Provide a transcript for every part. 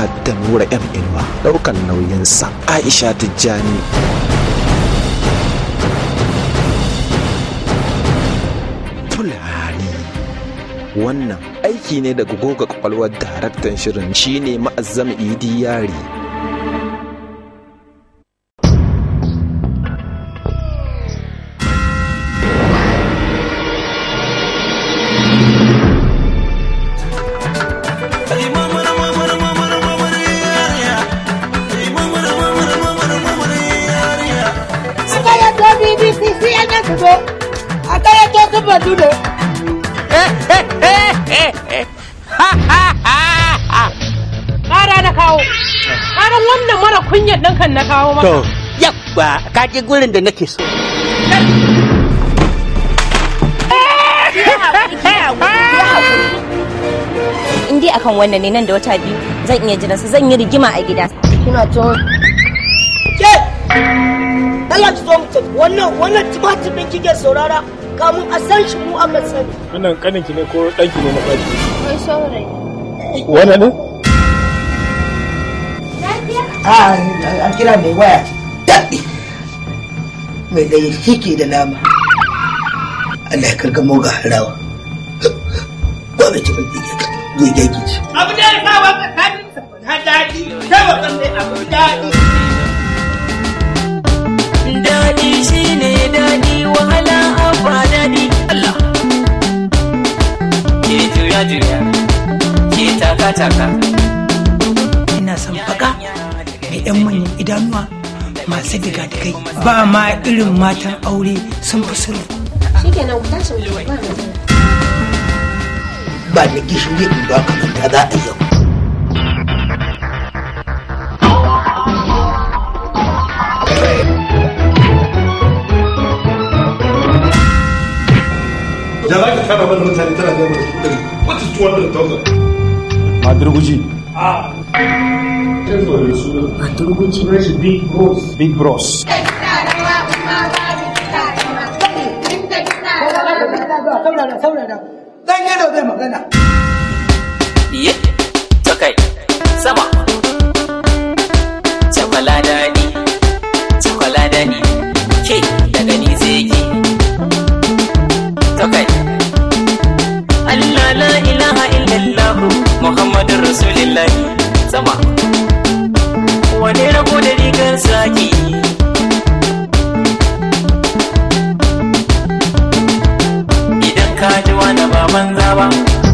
da nura m inuwa daukan nauyinsa aisha tijjani fulani wannan aiki ne daga goga kwakwalwar daraktan shirin shine ma'azzam idi yari Ƙara na kawo. Ƙaran wannan mara kunyar ɗan kan na kawo maka. To, yabba ka je gurin da nake so. in dai akan wannan ne nan da wata biyu zan iya jiran su zan yi rigima a gida kina to ke Allah ki zo mu tafi wannan wannan tumatir din kike saurara kamun a san shi mu aka sani Wannan kaninki ne ko ɗanki ne na fari? kai saurayi Wannan ne? an kira mai waya daɗi mai da shi ke da nama Allah ya karga moga harawa ba mai cikin ɗige ka zai gaiki ci abu da ya sa wa tsakanin na daɗi sai wa kan dai abu daɗi Daɗi shi ne daɗi wahala abba daɗi Allah Ke juya juya Ke taka taka ina son baka mai yan manyan idanuwa masu diga-digai ba ma irin matan aure sun fi sulhu shikenan ku tashi mu ba mu ba da gishiri in ba ka manta za a yau da za ka kara mana mutane tana da mana su ɗari what is 200,000 Madurguji. Turguci na shi big bros Big Bros. saurara saurara dan yadda zai magana Iye To kai Sama Cakwala daɗi Cakwala daɗi Ke daga ni sai ke To kai Allah la ilaha illallah Muhammadun Rasulullah Sama Wane rabo da rigar saki Idan ka ji wani baban zaba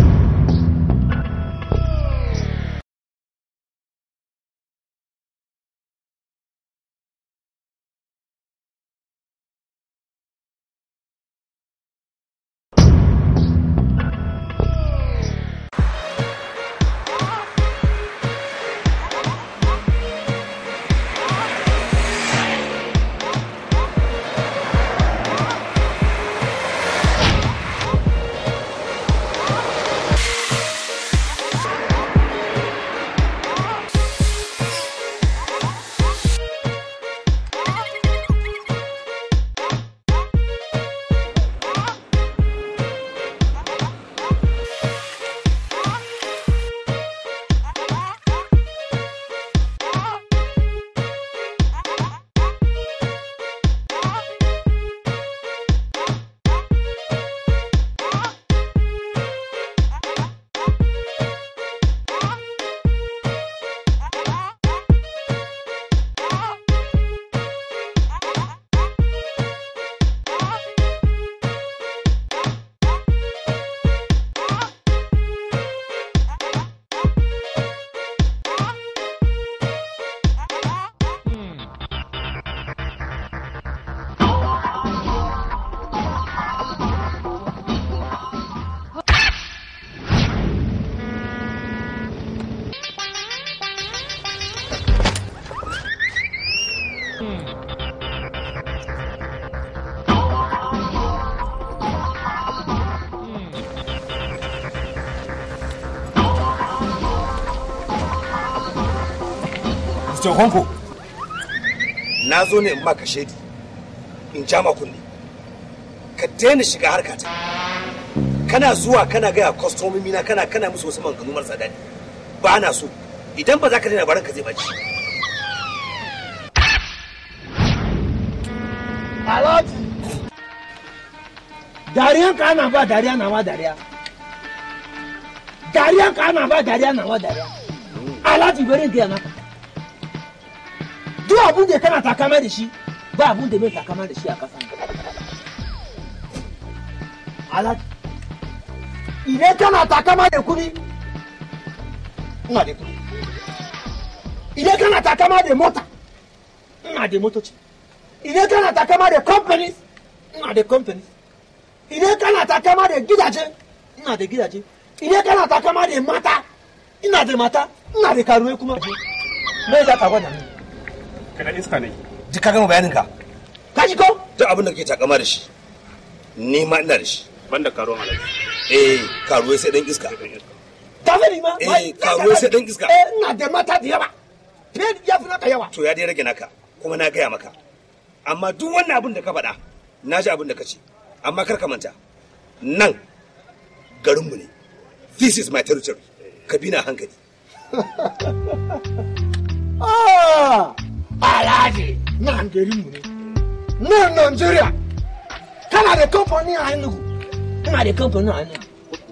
Mr. Honko. na zo ne in maka shaidi in ja ma kunne ka daina shiga harkata kana zuwa kana gaya kwastomomi na kana kana musu wasu maganganu marasa daɗi ba na so idan ba za ka daina baran ka zai baci Alhaji. Dariyan ka ana ba dariya na ma dariya. Dariyan ka ana ba dariya na ma dariya. Alhaji bari in gaya maka. Duk abun da kana takama da shi ba abun da bai takama da shi a kasan. Alhaji. Idan kana takama da kuɗi, ina da kuɗi. Idan kana takama da mota, ina da motoci. idan kana takama da companies ina da companies idan kana takama da gidaje ina da gidaje idan kana takama da mata ina da mata ina da karuwai kuma me za ka gwada mini Kana iska ne. duk ka gama bayanin ka ka ji ko duk abin da kake takama da shi ni ma ina da shi Banda karuwan alaji. eh karuwai sai dan iska ka sani ma Eh, wai, karuwai sai dan iska. eh ina da mata da yawa fiye da ya fi naka yawa to ya dai rage naka kuma na gaya maka amma duk wannan abin da ka faɗa na ji abin da ka ce amma kar ka manta nan garinmu ne this is my territory ka bi na hankali Ah, Alhaji nan garinmu ne. Nan Nigeria. Kana da kamfani a Enugu. Ina da kamfani a Enugu.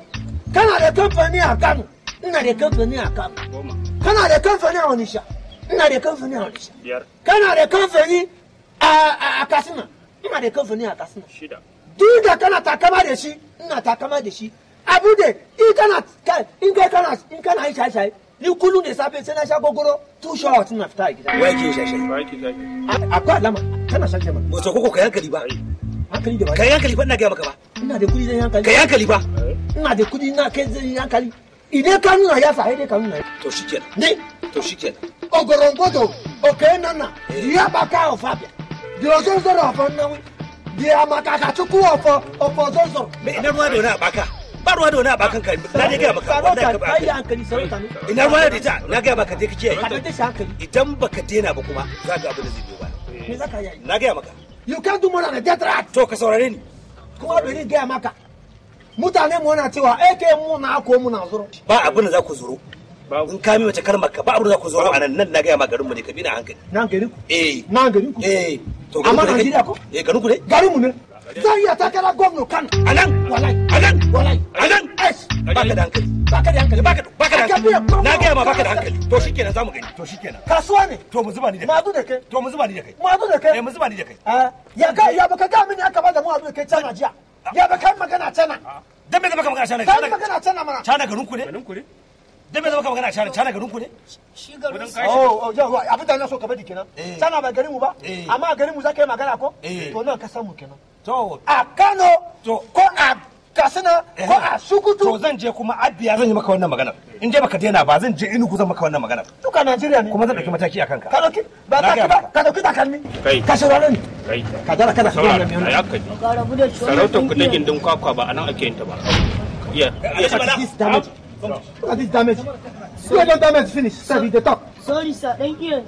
Kana da kamfani a Kano. Ina da kamfani a Kano. Goma. Kana da kamfani a Onitsha. Ina da kamfani a Onitsha. Biyar. Kana da kamfani a a- a Katsina. Ina da kamfani a Katsina. Shida. duk da kana takama da shi ina takama da shi abu da in kana ka- in kai kana in kana yi shaye-shaye ni kullum da safe sai na sha gogoro two showers na fita a gida wai ke shashai Ba ki zaki. A- akwai alama kana shan jama wato koko ka hankali ba hankali da ka ba yi hankali ba ina gaya maka ba ina da kudi zan yi hankali ka yi hankali ba ina da kudi na kai zan yi hankali idan ka nuna ya sa dai ka nuna to shikenan ne to shikenan ogorongodo oke nana diya baka ofabia di ozozoro ofo nnawi di amakaka chukwu ofo ofo ozozoro me ina ruwa da wani a baka ba ruwa da wani a bakan ka na dai gaya maka wallahi ka ba ka yi hankali sarauta ne ina ruwa da ita na gaya maka dai kake ka yi da shi hankali idan baka daina ba kuma za ka abin da zai biyo ba me za ka yi na gaya maka you can do more than a death rat to ka saurare ni kuma bari gaya maka mutane mu na cewa ake mu na ko mu na zuro ba abin da za ku zuro Babu. in ka mi mace kalmar ka ba abin da za ku zuro a nan nan na gaya ma garinmu ne ka bi na hankali nan gari ku eh nan gari ku eh to amma garin ku ne Najeriya kai? ko eh garin ku ne gari mu ne zan iya takara gwamna kan a nan walai a nan walai a nan es baka da hankali baka da hankali baka da baka da Aka biya hankali na gaya ma baka da gwamna hankali to shikenan zamu gani to shikenan kasuwa ne to mu zuba ni da kai madu da kai to mu zuba ni da kai madu da eh kai mu zuba ni da kai Ah, ya ga ya baka ga mini aka bada mu abu da kai cana jiya ya baka magana cana dan me zama ka magana shana kai magana cana mana shana garin ku ne Garin ku ne? dan me zama ka magana shana shana garin ku ne shi garin Wurin kashi. oh oh yawa abin da na so ka bari kenan Eh. cana ba garin mu ba Eh. amma garin mu za ka yi magana ko Eh. to nan ka san mu kenan to a Kano To. ko a Katsina ko a to Sokoto zan je kuma abiya zan yi maka wannan magana in dai baka daina ba zan je inugu zan maka wannan magana duka Najeriya ne kuma zan dauki mataki a kanka ka dauki ba Na ka gaya ba maka. ka dauki takalmi Kai. ka saurare ni Kai. ka dara kada ka Saurara. gaya A mai yakka ne. Ka rabu da shi Sarautar ku ta gindin kwakwa ba a nan ake yin ta ba. Iya. Iya. Look at this damage. Look at this damage. Look at damage finish. Sir, the talk. Sorry sir, dan iya ne.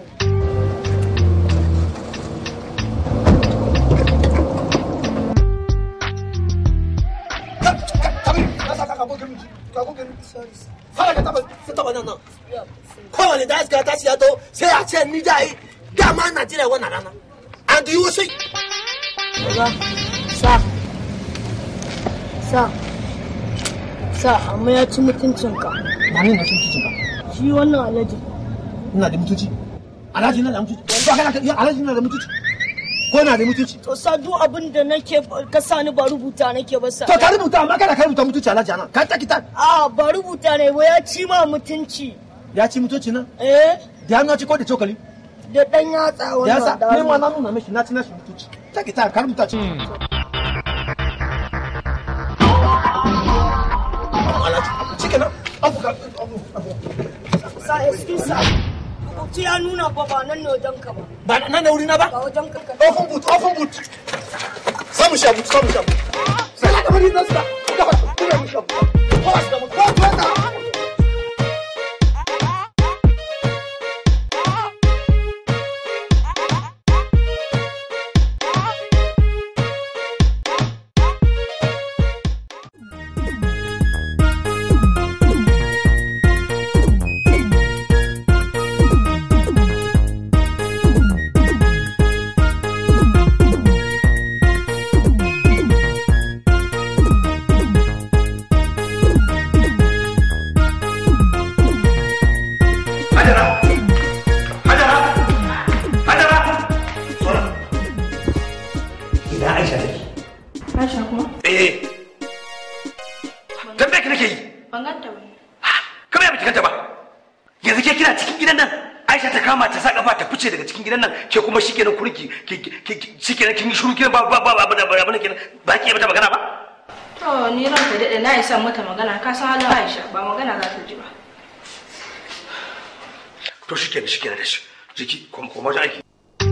kowane da iska ta siya to sai a ce ni da yi dama Najeriya wannan rana. And you see, Oga, sa. Sa. Sa, amma ya ci mutuncinka. ba ni na sun kicin ba. Shi wannan alaji. Ina da mutunci. Alhaji na da mutunci. Ba kana ya Alhaji na da mutunci. Ko na da mutunci. To sa duk abin da nake ka sa ni ba rubuta nake ba sa. To ka rubuta amma kada ka rubuta mutunci Alhaji anan. Ka ta kita. A ba rubuta ne ba ya ci ma mutunci. Ya ci mutunci nan. Eh, Da hannu ci ko da cokali. da dan yatsa Da wannan. yasa da ni ma hannu. na nuna mishi na ci na shi mutunci. Ta kita ka rubuta ci. Alhaji. Shikenan. Abu ka abu abu. Sa, excuse sa. Rubutu ya nuna ba ba nan ne wajen ka ba. Ba nan da wuri na ba. Ba wajen ka ka. Open boot, open boot. Samu shabu, samu shabu. Sai ka bari nan sa. Ka ba, kuma mu shabu. Ko shi mu ko to ta. gidan nan Aisha ta kama ta sa kafa ta fice daga cikin gidan nan ke kuma shikenan kurki shikenan kin yi shiru kenan ba ba ba ba ba ba kenan ba ki mata magana ba To ni ranka daɗe na yi son mata magana ka san halin Aisha ba magana za ta ji ba. to shikenan shikenan da shi jiki kuma kuma wajen aiki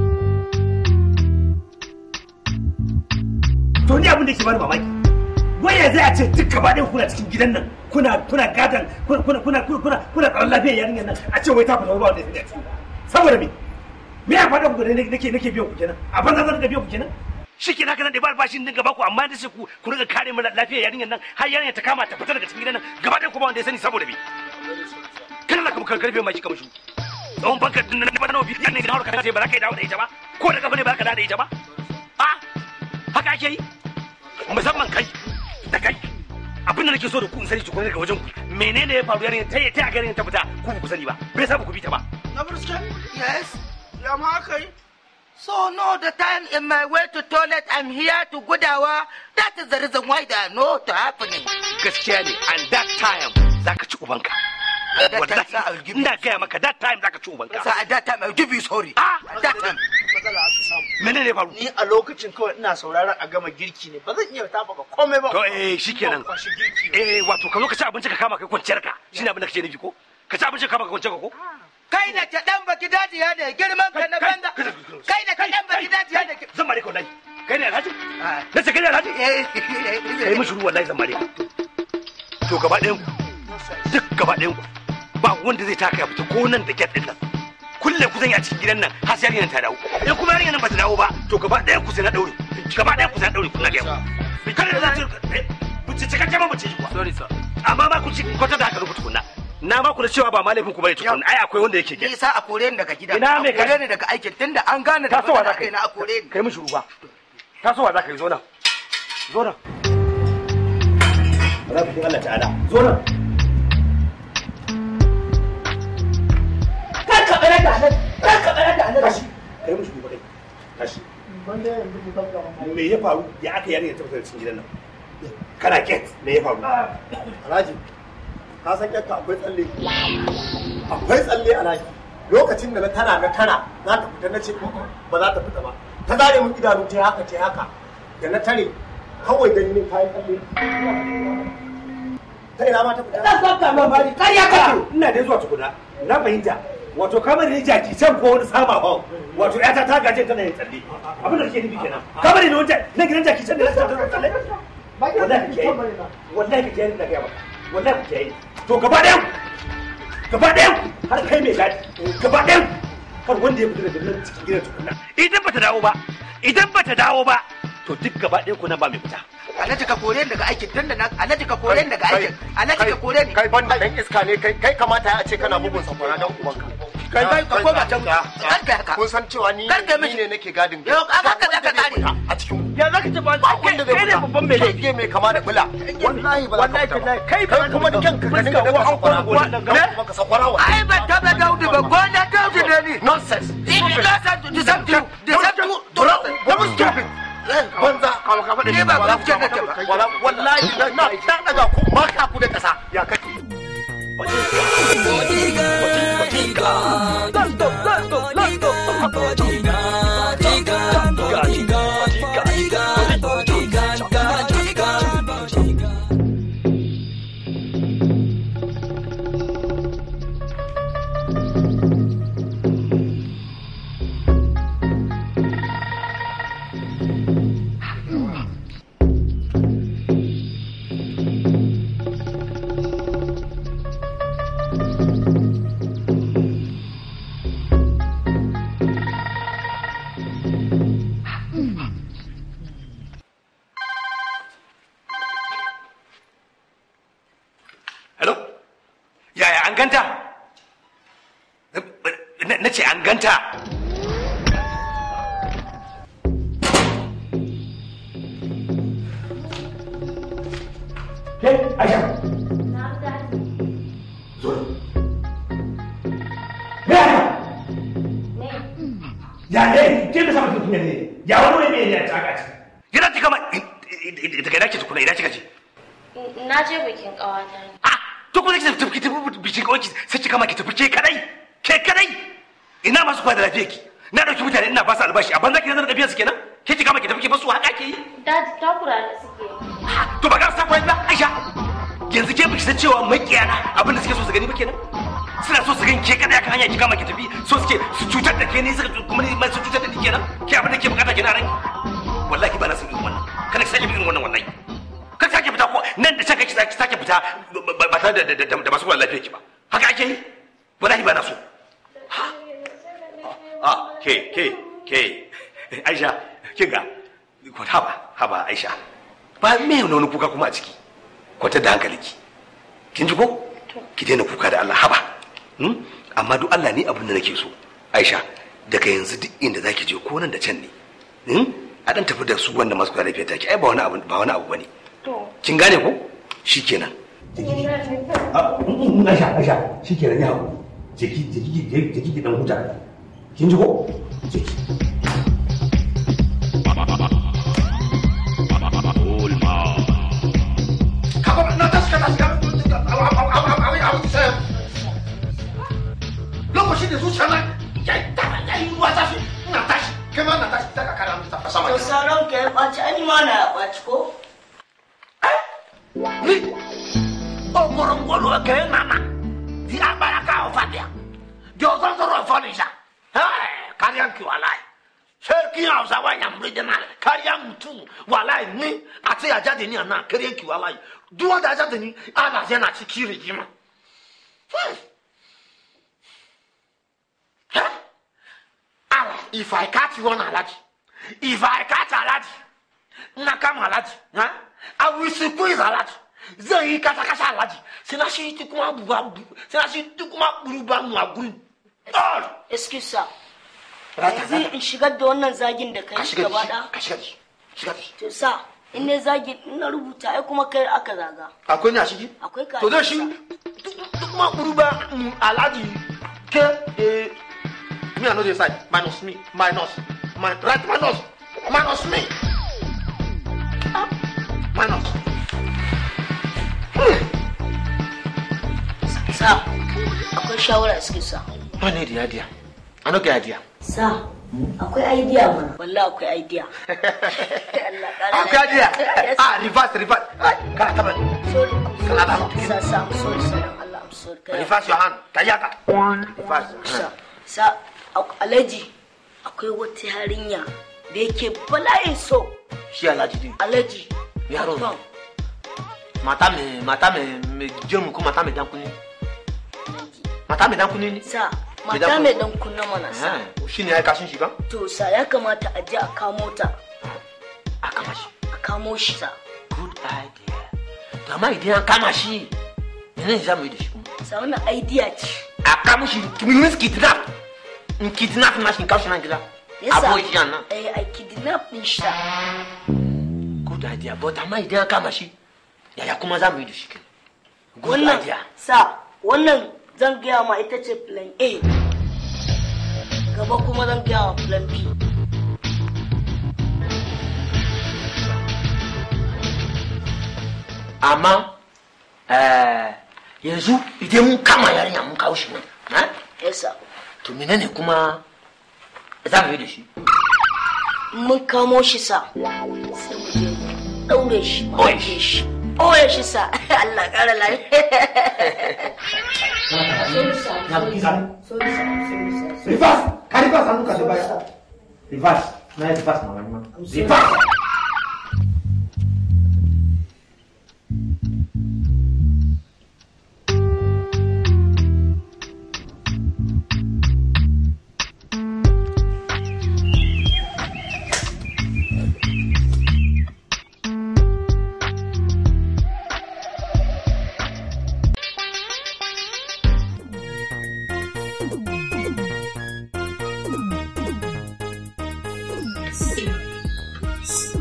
to ni abin da ke bani mamaki waya zai a ce duk gaba ɗaya kuna cikin gidan nan kuna kuna gadan kuna kuna kuna kuna kuna tsaron lafiyar yarinyar nan a ce wai ta fita ba wanda ya fi saboda me me ya faɗa ku da nake nake biyan ku kenan a banza zan da biyan ku kenan shi ke haka nan da ba albashin din gaba ku amma da sai ku ku riga kare mana lafiyar yarinyar nan har yarinyar ta kama ta fita daga cikin gidan nan gaba ɗaya ku ba wanda ya sani saboda me kana la kamar karfe mai kamar shi don banka din nan ba nawa biyan ne da hauka kace ba za ka yi dawo da ita ba ko da kafa ne ba za ka dawo da ita ba a haka ake yi musamman kai da kai abin da nake so da ku in sani tukun daga wajen ku menene ya faru yarinyar ta yi ta garin ta fita ku ba ku sani ba bai sa ba ku bi ta ba Na Brusque? Yes. Ya ma aka yi? So no, the time in my way to toilet, I'm here to Gudawa. That is the reason why they are not happening. gaskiya ne and that time zaka ci ubanka That time, Wallahi, sir, I will give you. ina gaya maka that time zaka ci ubanka Sir, at that time, I'll give you sorry. Ah! At that time. matsala aka samu. menene ya faru Ni a lokacin kawai ina sauraron a gama girki ne ba zan iya taɓa ka komai ba. to eh shikenan Ba kwashi girki. eh wato ka zo ka ci abinci ka kama kai kwanciyar ka shine abin da kake nufi ko ka ci abinci ka kama kai kwanciyar ka ko Kai da ta ɗan baki daji ya ne girman ka na banza. Kai da ta ɗan baki daji ya ne zan mare ka wallahi kai ne alhaji na ce kai ne alhaji kai mishi ruwa wallahi zan mare ka to gaba ɗayan ku duk gaba ɗayan ku ba wanda zai taka ya fita ko nan da gyat ɗin nan kulle ku zan yi a cikin gidan nan har sai yarinyar ta dawo in kuma yarinyar nan ba ta dawo ba to gaba ɗayan ku sai na ɗaure gaba ɗayan ku sai na ɗaure kuna gaya ku kada da za ta buce cikakke ma buce kuwa sorry sir amma ba ku ci kwata da haka ku tukunna na ba ku da cewa ba ma laifin ku bane tukunna ai akwai wanda yake Ni sa a kore ni daga gida. Ina mai A kore ni daga aikin tunda an gane da tasowa za matsala ka yi kai na a kore ni. kai mishi ruwa tasowa za ka yi zo nan zo nan rabin Allah ta'ala zo nan Kar ka ɓare da nan, kar ka ɓare da nan. tashi kai mishi ruwa kai tashi me ya faru ya aka yarinya ta fita cikin gidan nan kana get me ya faru Alhaji, ka san kyakka akwai tsalle. Akwai tsalle Alhaji. Lokacin da na tana na tana za ta fita na ce ba za ta fita ba. Ta zare mun idanu ta haka ta haka. Da na tare kawai gani ne kayan tsalle. Ta ina ma ta fita. Zan saka ma bari, kar ya kake. ina da zuwa tukuna na fahimta wato kamar ne jaki can ko wani sama hon wato yata ta gaje tana yin tsalle abin da kake nufi kenan kamar ne wanda na gidan jaki can da na tsalle tsalle wallahi kake yi wallahi kake yi da gaya maka wallahi kake yi to gaba ɗayan gaba ɗayan har kai mai gadi gaba ɗayan kar wanda ya fita daga nan cikin gidan tukuna idan bata dawo ba idan bata dawo ba to duk gaba ɗayan ku nan ba mai fita Alhaji ka kore ni daga aikin tunda na Alhaji ka kore ni daga aikin. Alhaji ka kore ni. Kai ban da ɗan iska ne kai kai kamata a ce kana bugun sakwara don ubanka. Kai kai ka koma can. Kar ka haka. Kun san cewa ni Kar ka ni mishi. ne nake gadin Yau haka za ka kare. a cikin ya zaka ce ba wanda zai fita babban mai laifi mai kama da bula wallahi ba za ka fita ba kai kai kuma da kanka ka dinga da wasu sakwara ne ka sakwara wa Ai ban taɓa daudu ba gona daudu ne ni. nonsense If you guys are to deserve to deserve to to double stupid banza Ni ba gaskiya nake ba. wala wallahi na na ta daga ku ma ka ku da kasa ya kake hello yaya an ganta na ce an ganta ke aisha zo me ya ne ke da sama tuntun ne ya wani wani ne ya taka ci yana ci kama daga ina ke tukuna ina kika ce Na je bikin ƙawata ne. to kuma ki tafi ki tafi bikin kawai sai ki kama ki tafi ke kadai ke kadai ina masu kula da lafiyar ki na dauki mutane ina ba su albashi a banza ki nazar da biyan su kenan ke ki kama ki tafi ki basu haka ke yi Dadi takura da suke. to ba ga su takura ba Aisha yanzu ke biki san cewa makiyana abin da suke so su gani ba kenan suna so su gani ke kadai akan hanya ki kama ki tafi so suke su cutar da ke ne suka kuma ne mai su cutar da ni kenan ke abin da ke bukata kenan rai wallahi ba na san irin wannan kada ki sake irin wannan wallahi kar ki sake fita ko nan da sake ki sake fita ba tare da da masu kula da lafiyar ki ba haka ake yi wallahi ba na so ah ke ke ke aisha kin ga ko haba haba aisha ba me ne wani kuka kuma a ciki kwata da hankalinki kin ji ko ki daina kuka da Allah haba hmm? amma duk Allah ni abin da nake so aisha daga yanzu duk inda zaki je ko nan da can ne hmm? a dan tafi da su wanda masu kula da lafiya take ai ba wani abu ba wani abu bane kin gane ko shikenan Aisha Aisha shikenan ya hawo jiki jiki jiki jiki dan huta kin ji ko lokacin da zuciya na ya yi tara ya yi ruwa tashi ina tashi kai ma na tashi ta ka kara mutu ta sama To sauran ka ya ɓaci ani ma na ya ɓaci ko? ni ogorongolo ke nana di abara ka ofadia di ozonzoro ofonisha kariyan ki walai sarki hausa wa yamuri denale kariyan mutum walai ni àti àjáde ní àná kariyan ki walai dúró da àjáde ní alàjẹ náà ti kiri yìí mọ. ala if i catch one alaji if i catch alaji na kama alaji huh? i will squeeze alaji zan yi kasa kasa alaji sai na shi ti kuma buba sai na shi ti kuma buruba mu a gurin Excuse sir. Yanzu in shigar da wannan zagin da kai shiga da gaba shi, ɗaya. ka shiga da shi shiga da shi To sa in ne zagin in na rubuta ai kuma kai aka zaga. akwai ni a ciki Akwai ka. to zai shi duk kuma buruba mu alaji ke eh me i no dey side minus me minus my right minus minus me Ah, minus Sa akwai shawara excuse sa. ba ne da idea i no get idea Sa akwai idea mana. Wallahi akwai idea. Allah ƙara akwai idea Yes. ah reverse reverse Ai, kana taba ni Sorry. I'm kana da sorry. Sa sa I'm sorry sa dan Allah I'm sorry. Kai reverse your hand ka yaka reverse sa sa ak- alhaji akwai wata yarinya da yake bala'in so shi alhaji din alhaji Yaro ne. confirm. mata me mata me me jemu ko mata me dan kuni mata me dan kuni ne sa Me mata dan mai dan kunna mana sa eh shi ne ya kashin shi ba to sa ya kamata a je a kamo ta a kama shi a kamo shi sa good idea to amma idan an kama shi menene za mu yi da shi kuma sa wannan idea ce a kama shi kimi kidnap in kidnap na shi in kawo shi nan gida yasa aboki shi nan eh a kidnap din shi sa good idea but amma idan an kama shi yaya kuma za mu yi da shi kenan good wannan idea sa wannan zan gaya ma ita ce plan A gaba kuma zan gaya ma plan B amma eh, yanzu idan mun kama yarinya mun kawo shi nan eh? yasa to menene kuma za mu yi da shi mun kamo shi sa sai mu je mu daure shi mu Oye. ajiye shi oye shi sa Allah kara lafiya reverse ka reverse hannu ka baya reverse na yi reverse ma wani ma reverse Yes.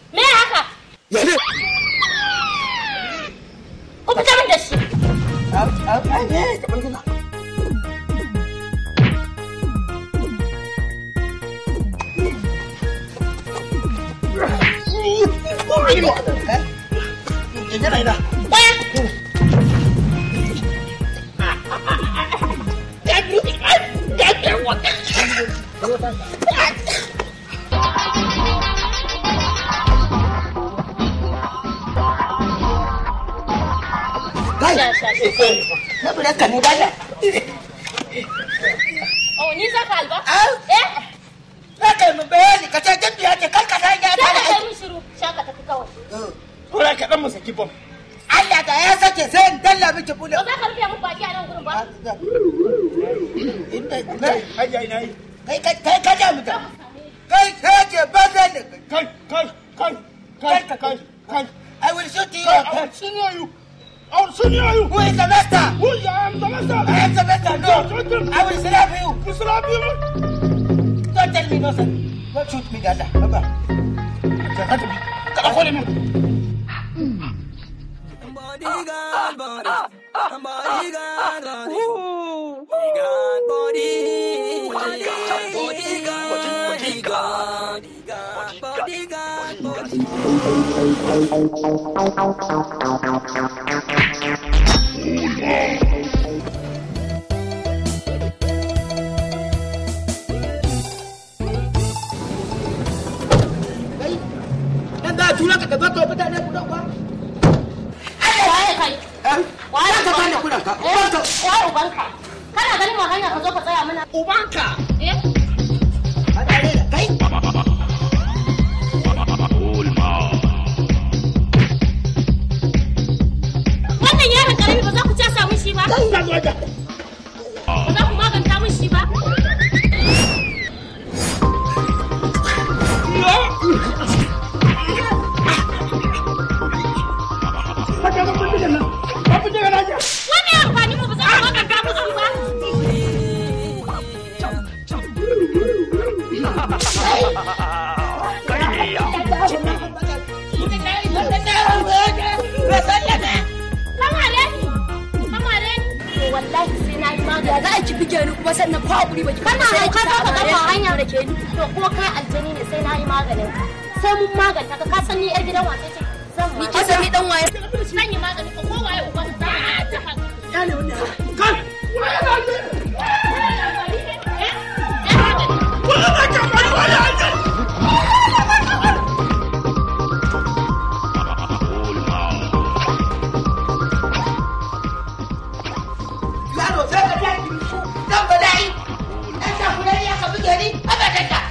Me haka? Ya ne? Ku fita min da shi. Na bude ka ne dada. Oh, ni za ka alba? Eh? Za ka yi min bayani ka ce jin biya ce kar ka san ya Sai ka fara kai aiki. min shiru. Shaka tafi kawai. Tura ka dan mu saki bom. Allah da ya sake sai in dalla miki bule. Ba za ka rufe mun baki a nan gurin ba? Hajiya ina yi. Kai kai kai ka ja mu da. Kai sai ke banza ne. Kai kai kai kai kai kai. I will shoot you. I will senior you. I will senior you. Who is the master? Who I am the master. I am the master. No. I will slap you. You slap you. Don't tell me no sir. Don't shoot me dada. Baba. Kada kore min. Bodyguard, body. Bodyguard, body. Bodyguard, body. Bodyguard, bodyguard. Bodyguard, body. Dan da tura ka gaba ka mutane ku dan kwa. Waye kai? Waye Za ka bani kuɗin ka. Ubanka. Waye ubanka? Kana ganin mu hanya ka zo ka tsaya mana? Ubanka. Eh? Kai. Wannan yaron karami ba za ku casa min shi ba? Ba za ku maganta min shi ba? Wannan amfani mu ba za ku maganta min shi ba? Kamare ni! Kamare ni! To wallahi sai na yi magana. za a ki bige ni kuma sannan kwa hakuri ba ki Kana sai hauka ki za ka kamare kafa ni. hanya da ke ni. To ko kai aljani ne sai na yi maganin ka. Sai mun maganta ka ka san ni yar gidan wace ce. Zan Ni ke san ni dan waye. Zan yi magani ko waye uban za mu maganta ka. Kai. Yaro sai ka ja ki su. Dan bala'i. Dan sa ku ya ka buge ni. Abadan da.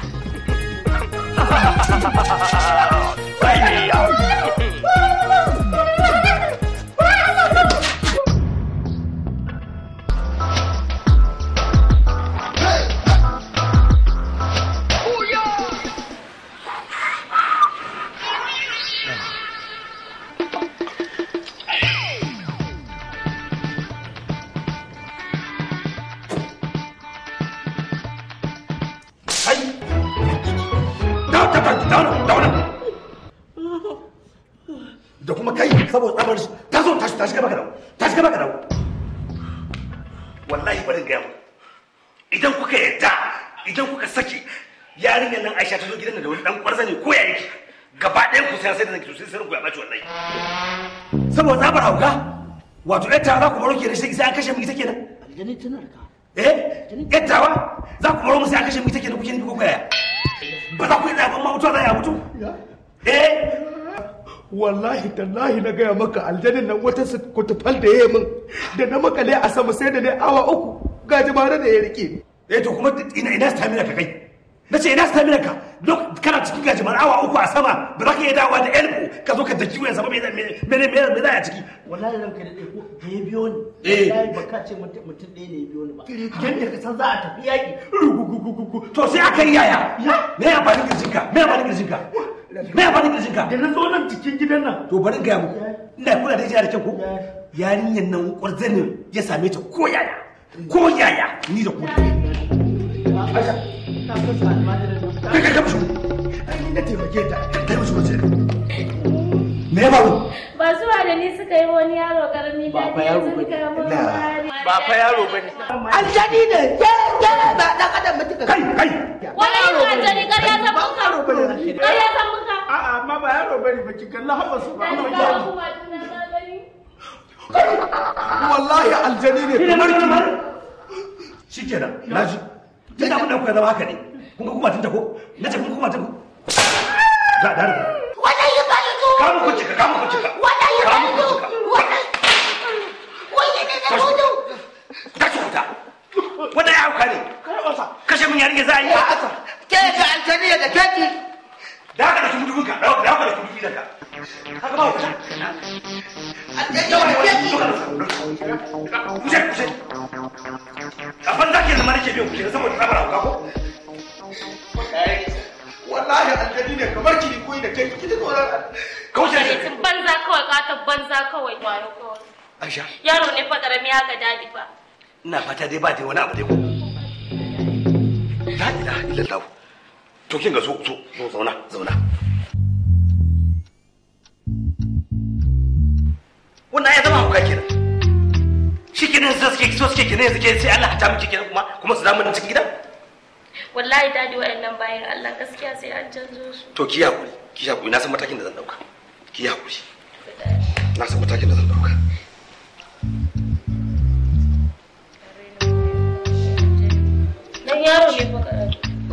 da kuma kai saboda tsabar shi ta zo tashi tashi gaba ka dawo tashi gaba ka dawo wallahi bari gaya mu idan kuka yadda idan kuka saki yarinyar nan Aisha ta zo gidan da wani dan kwarza ne ko ya yake gaba ɗayan ku sai sai da nake sai ku ya bace wallahi saboda tsabar hauka wato ƴar za ku baro ke da shi sai an kashe mu ita kenan Aljani tana da ka. eh ƴar tawa za ku baro mu sai an kashe mu ita kenan kuke ni ko koya ba za ku yi da amma mutuwa za ya mutu eh wallahi tallahi na gaya maka aljanin nan wata kutufal da ya yi min da na makale a sama sai da ne awa uku ga jimare da ya rike ni eh to kuma ina ina stamina ka kai na ce ina stamina ka duk kana cikin gajimar awa uku a sama ba za ka iya dawowa da elbo ka zo ka daki wayan sama me me me me me za a ciki Wallahi ranka da ɗaya ko da ya biyo ni. Eh. Wallahi ba ka ce mutum mutum ɗaya ne ya biyo ni ba. Yadda ka san za a tafi yaƙi. to sai aka yi yaya me ya amfani kirjinka me ya amfani kirjinka me ya amfani kirjinka da na zo nan cikin gidan nan to bari in gaya muku ina kula da jiya da kyau ko yarinyar nan kwarzanin ya same ta ko yaya ko yaya ni da ku kai kai kai ni na taimake ta kai musu wace me ya faru Ba zuwa da ni suka yi wani yaro karami da fa yaro sun kama mari. ba fa yaro bane aljani ne ke ke ba dan adam mutum kai kai Wani yin aljani ƙarya ta muka. Ƙarya ta muka. a'a amma ba yaro bane ba ki kalla haɓa su ba Da ni ga kuma tunan ka gani. wallahi aljani ne kamar ki shikenan na ji tun da abin da kuka zama haka ne kun ga kuma tun ta ko na ce kun kuma tun ko ga da da wannan yi bani su kamu ku cika kamu ku cika wannan yi kamu bani ku su cika wannan wannan ne da gudu ta ci wuta wannan ya hauka ne kashe mun yarinya za a yi ke ga aljani da keki da haka da kudin ka da haka da kudin gidanka haka ba wuta aljani da keki kushe kushe a banza ke zama nake biyan kushe saboda tsabar hauka ko wallahi aljani ne kamar ki ni koyi da kai ki ji tsoron kaushe shi Sun banza kawai katon banza kawai wayo kawai. Aisha Yaro ne fa karami haka dadi fa. ina fata dai ba dai wani abu dai ko la ilaha illallah to kin ga so so so zauna zauna wannan ya zama hauka kenan shi kenan sai suke so suke kenan yanzu ke sai Allah ta miki kenan kuma kuma su damu nan cikin gidan Wallahi dadi wayannan bayan Allah gaskiya sai an canzo su. to ki hakuri ki hakuri na san matakin da zan dauka ki hakuri na san matakin da zan dauka Dan yaro ne fa karami.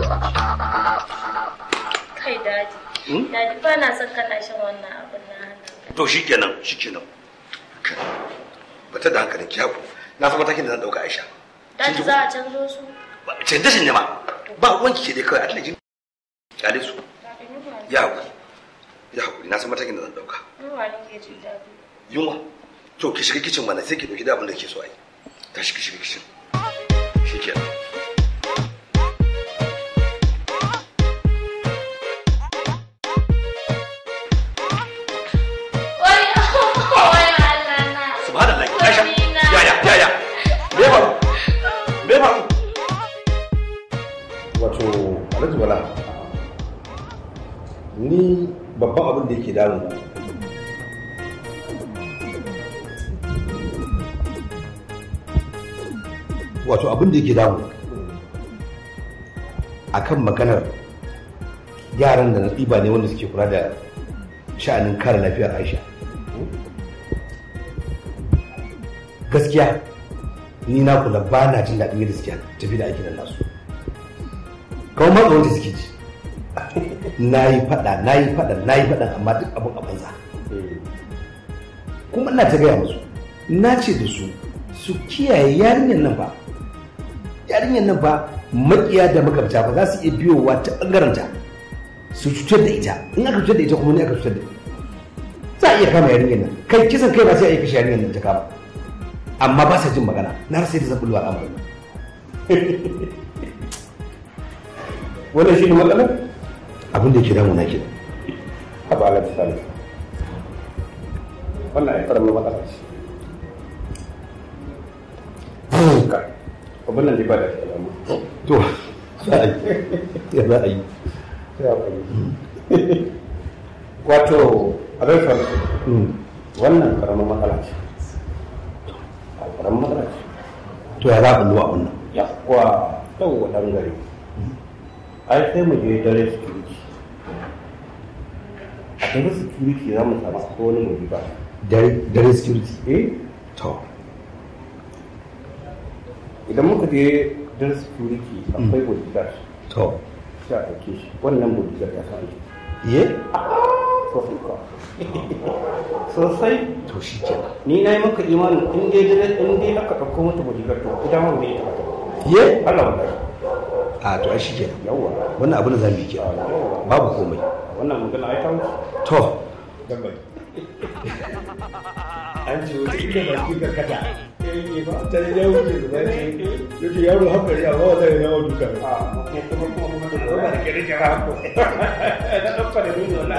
Kai dadi. Dadi ba na son kana shan wannan abin na hannun. to shikenan shikenan bata da hankalin ki hakuri na san matakin da zan dauka Aisha Dadi za a canzo su. canje canje ma ba wanki ke dai kawai a talajin kyale su ya hakuri ya hakuri na san matakin da zan dauka Ruwa ne ke jin dadi. yunwa to ki shiga kicin mana sai ki dauki da abin da ke so a yi tashi ki shiga kicin shikenan Wai wai Allah na. subhanallah Aisha ya ya ya ya me ba me ba wato Alhaji Bala ni babban abin da yake damu wato abin da yake damu akan maganar yaran da na ɗiba ne wanda suke kula da sha'anin kare lafiyar aisha gaskiya ni na kula ba na jin daɗin yadda suke tafi da aikin nasu kawai matsa wanda suke ji na yi faɗa na yi faɗa na yi faɗa amma duk abin a banza kuma ina ta gaya musu na ce da su su kiyaye yarinyar nan ba yarinyar nan ba makiya da magabta ba za su iya biyowa ta ɓangaranta su cutar da ita in aka cutar da ita kuma ne aka cutar da ita za a iya kama yarinyar nan kai kisan kai ba sai a iya kashe yarinyar nan ta kama amma ba sa jin magana na rasa yadda zan bulwa al'amarin nan wannan shi ne matsalar abin da ke damu na ke a ba alaƙa sani wannan ya ƙaramin matsala ce ka abin nan dai ba da shi alamu to za a yi ya za a yi sai a fahimci wato abin sani wannan ƙaramin matsala ce ƙaramin matsala ce to ya za a bulwa wannan ya kuwa yau wa ɗan gari ai sai mu je dare security a dare security za mu samu ko wani mu ba dare dare security eh to idan muka je dare security akwai bodyguard to sai a ɗauke shi wannan bodyguard ya san aiki ye sosai kuwa sosai to shi ke ni na yi maka imanin in dai dare in dai aka ɗauko mata bodyguard to ita ma bai ta ye Allah wallahi a to ai shi ke yawwa wannan abin da za mu yi ke babu komai wannan magana ai ta wuce to dan bai an ce wata ita ba ki karkata ta ne ya wuce da zai yake yaro hankali amma wata ne yawo duka ba ba da kere kera hako na ɗauka da nuna wani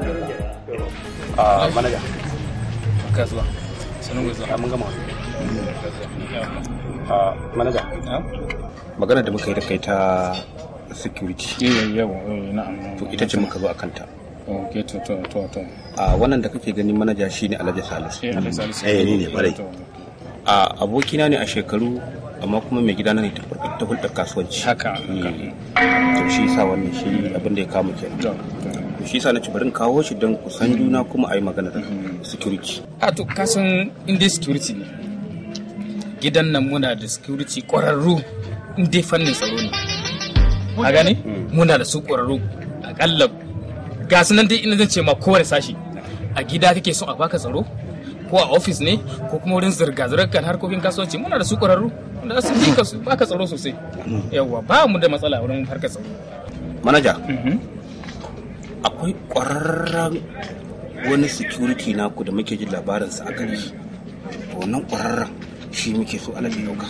a manaja kasuwa sanin gwazon mun gama a manaja magana da muka yi da kai ta security eh yawa eh na'am to ita ce muka zo a kanta okay to to to to a wannan da kake gani manaja shine Alhaji Salisu Eh, Alhaji Salisu. eh ni ne kwarai To, a abokina ne a shekaru amma kuma mai gidana ne ta ta hulɗar kasuwanci haka to shi yasa wannan shi abin da ya kama kenan to shi yasa na ci bari in kawo shi don kusan juna kuma a yi magana da security a to kasan inda security ne gidan nan muna da security ƙwararru in dai fannin tsaro ne a gane muna da su ƙwararru akalla ga su nan dai ina zan ce ma kowane sashi a gida kake son a baka tsaro ko a ofis ne ko kuma wurin zirga-zirgar harkokin kasuwanci muna da su ƙwararru wanda su fi ka su baka tsaro sosai yawwa ba mu da matsala wurin harkar tsaro manaja akwai ƙwararren wani security naku da muke jin labarinsa a gari wannan ƙwararren shi muke so alaji ɗauka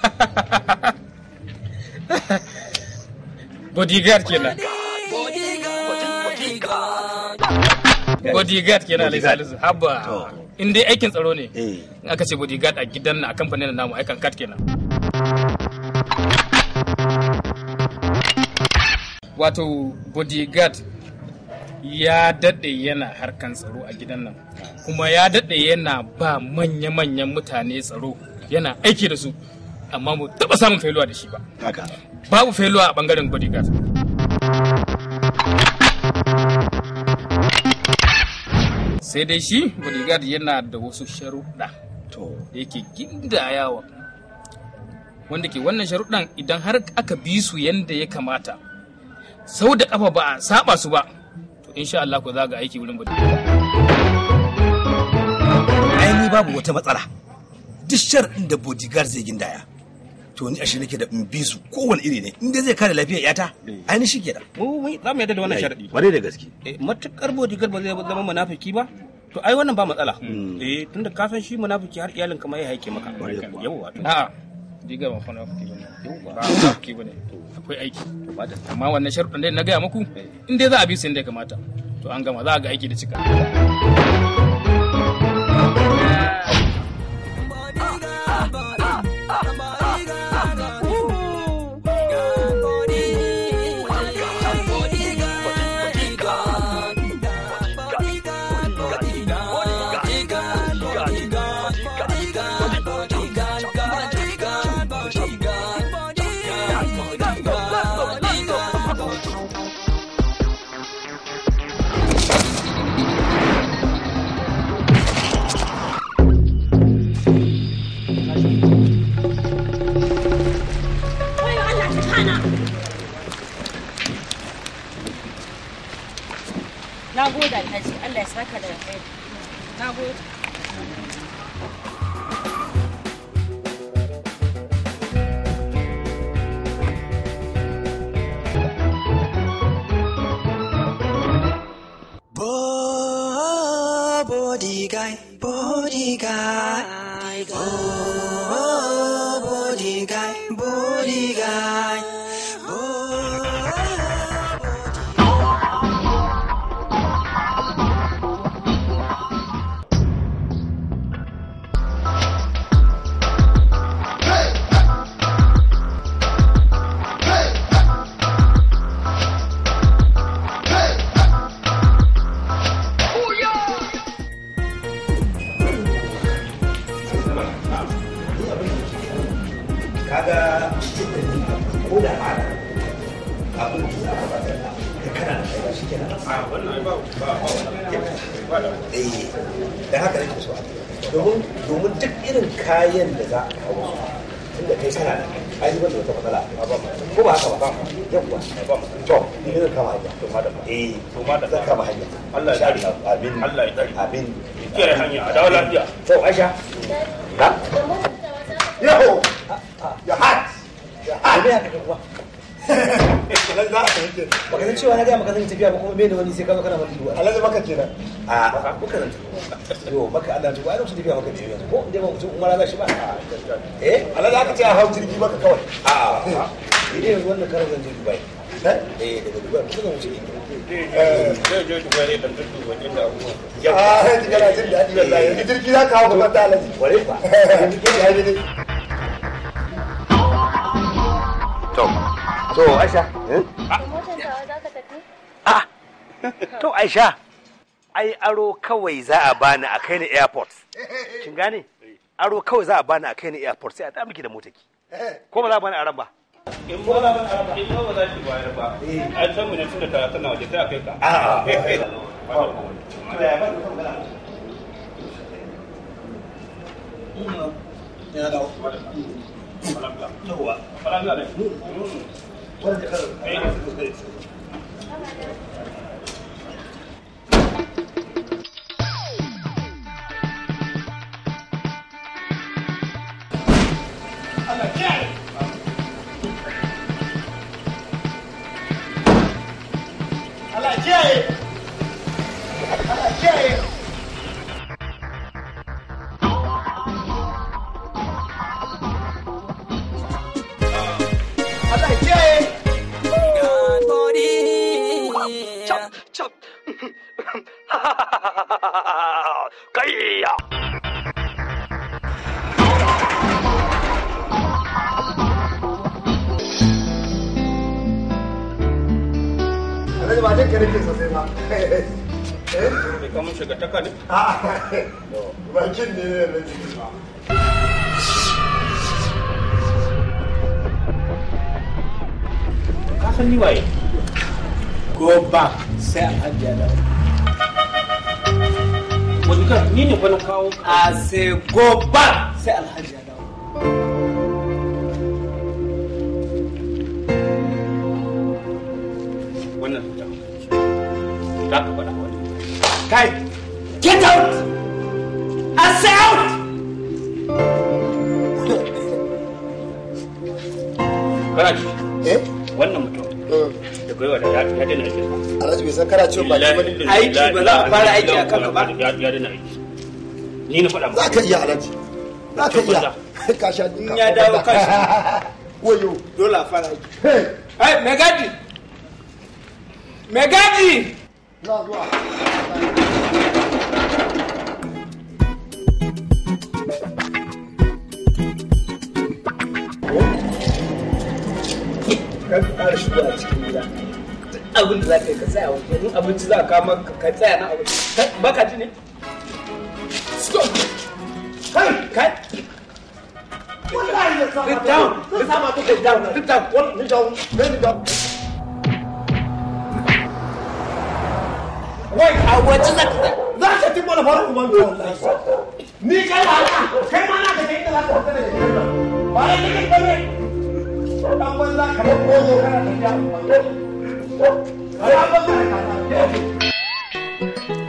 bodyguard kenan bodyguard kenan alai salisu haba in dai aikin tsaro ne in aka ce bodyguard a gidan na a kamfanin namu aikan kat kenan wato bodyguard ya daɗe yana harkan tsaro a gidan nan kuma ya daɗe yana ba manya-manyan mutane tsaro yana aiki da su amma mu taɓa samun failuwa da shi ba babu failuwa a ɓangaren bodyguard sai dai shi bodyguard yana da wasu sharuɗa da yake gindayawa wanda ke wannan sharuɗan idan har aka bi su yadda ya kamata sau da ƙafa ba a saba su ba to insha Allah ku za ga aiki wurin bodyguard ai ni babu wata matsala duk shar'in da bodyguard zai gindaya to ni ashe nake da in bi su kowane iri ne in dai zai kare lafiyar yata ai ni shike da mu mu za mu yadda da wannan sharadi bare da gaske eh matukar bodyguard ba zai zama munafiki ba to ai wannan ba matsala eh tunda ka san shi munafiki har iyalin kama ya haike maka yawa to a'a diga ba fa nafiki bane ba nafiki bane akwai aiki amma wannan sharuɗan dai na gaya muku in dai za a bi su yadda ya kamata to an gama za a ga aiki da cika Wayo Allah ta kana. Na gode Alhaji, Allah ya saka da alheri. Na gode. Bo- body guy, body guy. Oh, body guy, body guy. kaga ko da ma abin da za ka bata da kana da kai shi kenan a wannan ba ba ba eh da haka nake so domin domin duk irin kayan da za a kawo tunda kai sana da ai ba da wata matsala ko ba haka ba yawwa to ni ne kama hanya to madam eh to madam zan kama hanya Allah ya tsare amin Allah ya tsare amin kiyaye hanya a dawo lafiya to Aisha na Yo! Your hat! Your hat! Me haka kuwa. Kenan za a fahimta. Baka san cewa na gaya maka zan yi tafiya ba kuma mene wani sai ka zo kana mata duwa. Alhaji maka kenan. A maka zan tafi. Yo maka Allah ta ba ai tafiya maka ne yanzu ko inda ba mutum umara za shi ba. Eh Alhaji aka ce a hau jirgi maka kawai. A a. Ni dai yanzu wannan karar zan je Dubai. Eh daga Dubai kuma zan wuce Ingila. Zai je Dubai ne dan duba inda abubuwa. Ah, yanzu kana jin daɗi wallahi. Yanzu jirgi za ka hau gaban da Alhaji. Ware fa. Yanzu ke da ne. to so to aisha ah to aisha ai aro kawai za a bani a kai ni airport kin gane aro kawai za a bani a kai ni airport sai a ta miki da motaki ko ba za a bani aran ba in ba za in ba ba za ki bayar ba an san mu ne tunda ta tana waje sai a kai ka Allah kiyaye Allah kiyaye Allah kiyaye Chop, chop. Kayya. Alhaji ba take nake sosai ba Bai kamun shiga taka ne? bakin ne ne na jiki ba Ka san ni waye? Go back sai alhaji ya dawo. Wani ka ni ne fa na kawo A sai go back sai alhaji ya dawo. wannan fita. Za ka faɗa wani. Kai, get out! I say out! Kana ji? Wannan mutum. Da gwiwa da ya ya daina aiki. Alhaji bai san kana ciwon baki ba ne Aiki ba za a fara aiki a kanka ba. Ya ya daina aiki. Ni na faɗa maka. za ka iya alhaji za ka iya ka sha In ya dawo kashi. wayo Dole a fara aiki. Hey, Megadi! Megadi! na zuwa Kan ƙara shigo a cikin gida. Abin da za ka yi ka tsaya waje. In abinci za ka kama ka tsaya na abinci. Baka ji ne? Stop! Kai! Kai! wallahi ya sa Sit down! Sit down! Sit down! Sit down! One, ni down ni down wai a waje za ka za ka ci mana fara kuma ni wallahi ni kai ba na kai ma na ka kai da za ka fita daga gidan nan ba ne kai ba ne dan banza ka ba ko zo kana tafiya ana banza ka ta